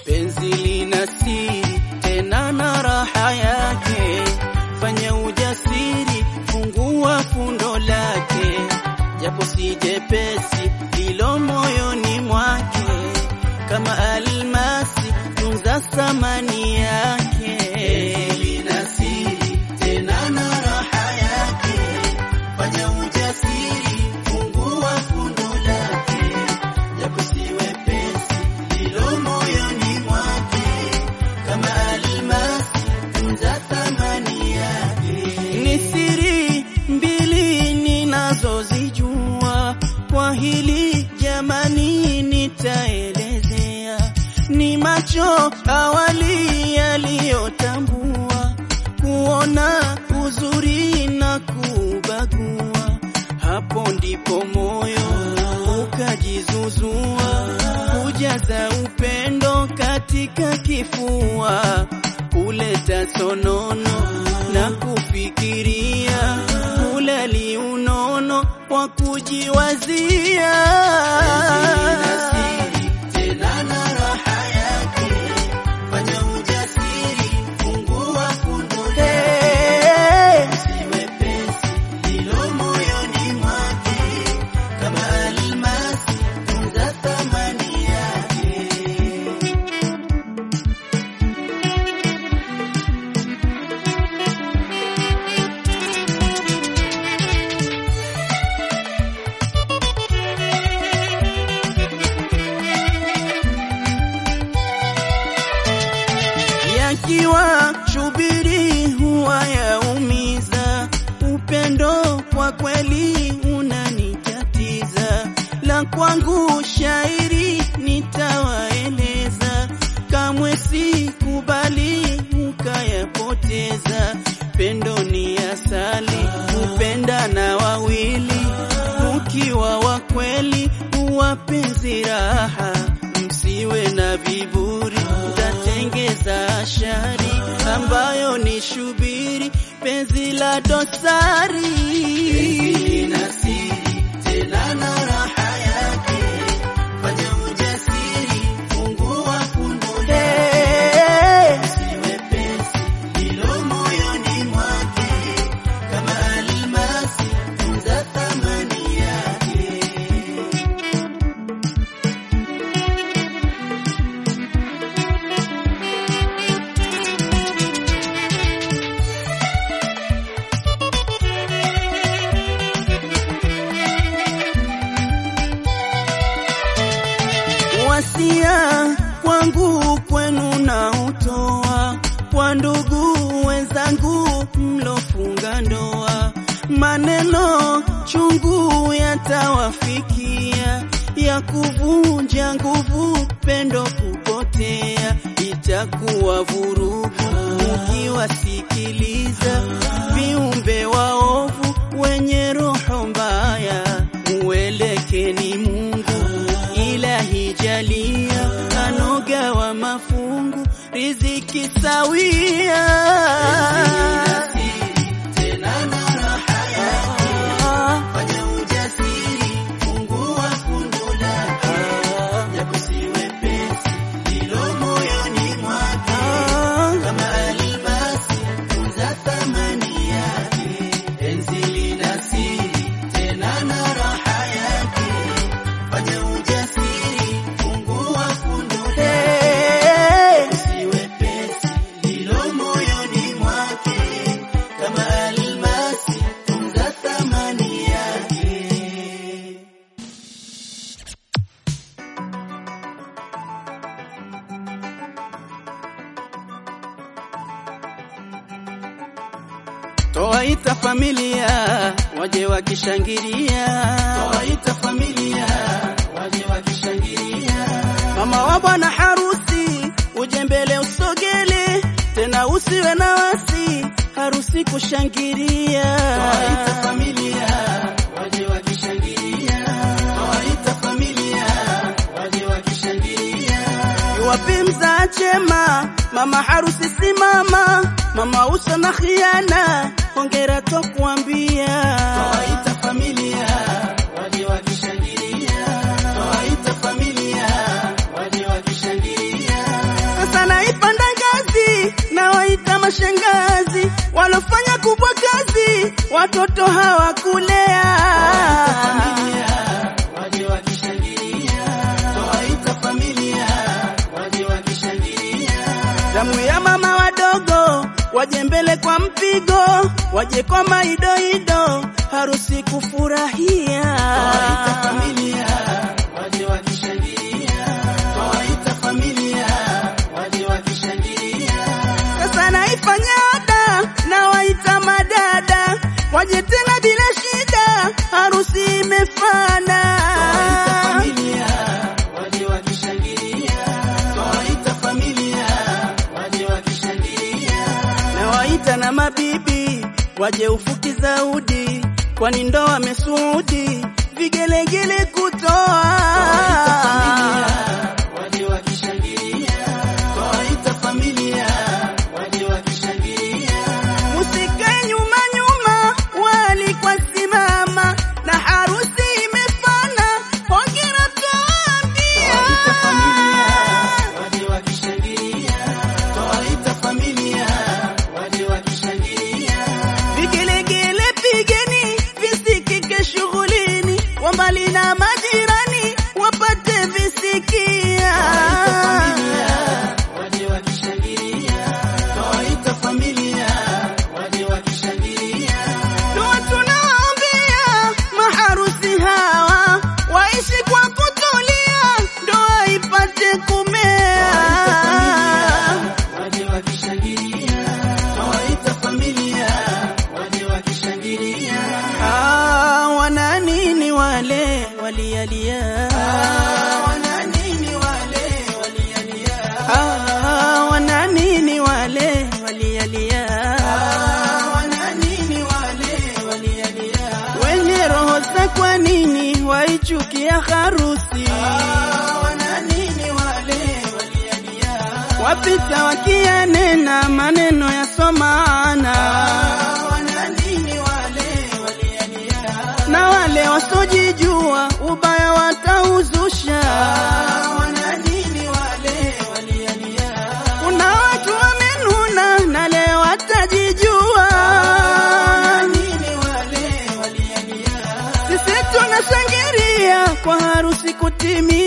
penzi lina siri tena na raha yake. Fanya ujasiri, fungua fundo lake, japo si jepesi lilo moyoni mwake, kama almasi, tunza thamani yake. Penzi lina siri tena na raha yake, fanya ujasiri, fungua fundo lake, japo si wepesi lilo moyoni mwake, kama almasi, tunza thamani yake. Ni siri mbili ninazozijua, kwa hili jamani nitaelezea. Ni macho awali yaliyotambua, kuona uzuri na kubagua, hapo ndipo moyo ukajizuzua, kujaza upendo katika kifua, kuleta sonono na kufikiria, kulali unono wa kujiwazia. Tena na raha yake, fanya ujasiri, fungua fundo lake, usiwe pesi lilo moyoni mwake, kama almasi, tunza thamani yake. yakiwa shubiri huwa yaumiza, upendo kwa kweli unanitatiza, la kwangu shairi nitawaeleza, kamwe sikubali ukayapoteza. Pendo ni asali, upenda na wawili, ukiwa wa kweli uwapenzi raha, msiwe na viburi, mtatengeza shari ambayo ni shubiri, penzi la dosari. Penzi lina siri tena na raha yake, fanya ujasiri, fungua fundo lake, usiwe pesi lilo moyoni mwake, kama almasi, tunza thamani yake. wasia kwangu kwenu na utoa kwa ndugu wenzangu mlofunga ndoa, maneno chungu yatawafikia ya kuvunja nguvu, pendo kupotea, itakuwa vurugu ukiwasikiliza viumbe waovu wenye roho mbaya, muelekeni Mungu ilahi jalia, anoga wa mafungu, riziki sawia. Tena na raha yake, fanya ujasiri, fungua fundo lake, japo si wepesi lilo moyoni mwake, kama almasi, tunza thamani yake, penzi lina siri, tena na raha yake fanya ujasiri, fungua fundo lake, usiwe pesi lilo moyoni mwake, kama almasi, tunza thamani yake. Toaita familia waje wakishangilia, toaita familia waje wakishangilia. Mama wa bwana harusi uje mbele usogele, tena usiwe na wasi, harusi kushangilia. Toaita familia waje wakishangilia, toaita familia waje wakishangilia. Wapi mzaa chema, mama harusi simama, mama uso na khiana, hongera tokuambia. Toaita familia waje wakishangilia, toaita familia waje wakishangilia. mashangazi walofanya kubwa kazi, watoto hawakulea. waje wakishangilia, twawaita familia, waje wakishangilia, Zamu ya mama wadogo waje mbele kwa mpigo, waje kwa maidoido, harusi kufurahia. twawaita familia, waje wakishangilia, twawaita familia, waje wakishangilia, Sasa naifanya ada na waita madada waje tena bila shida, harusi imefana. familia, waje wakishangilia, twawaita familia, waje wakishangilia, Na waita na mabibi waje ufuki zaudi, kwani ndoa mesuudi vigelegele kutoa. waje wakishangilia, twawaita familia, waje wakishangilia, Musikae nyuma nyuma, walikwa simama na harusi imefana. Hongera tuambia waje wakishangilia, twawaita familia, waje wakishangilia, vigelegele, pigeni visikike shughulini, wa mbali na majirani wapate visikia. waje wakishangilia, twawaita familia, waje wakishangilia, Dua tunawaombea maharusi hawa waishi kwa kutulia, ndoa ipate kumea. waje wakishangilia, twawaita familia, waje wakishangilia, Ah, wana nini wale walialia? wana nini wale walialia, Ah, wana nini wale walialia? wana nini wale walialia, Wenye roho za kwa nini waichukia harusi? wana nini wale walialia, Wapita wakiyanena maneno yasomana, wana nini wale walialia, na wale wasojijua ubaya watauzusha. wana nini wale walialia, Kuna watu wamenuna na leo watajijua. nini wale walialia, Sisi tunashangilia kwa harusi kutimia.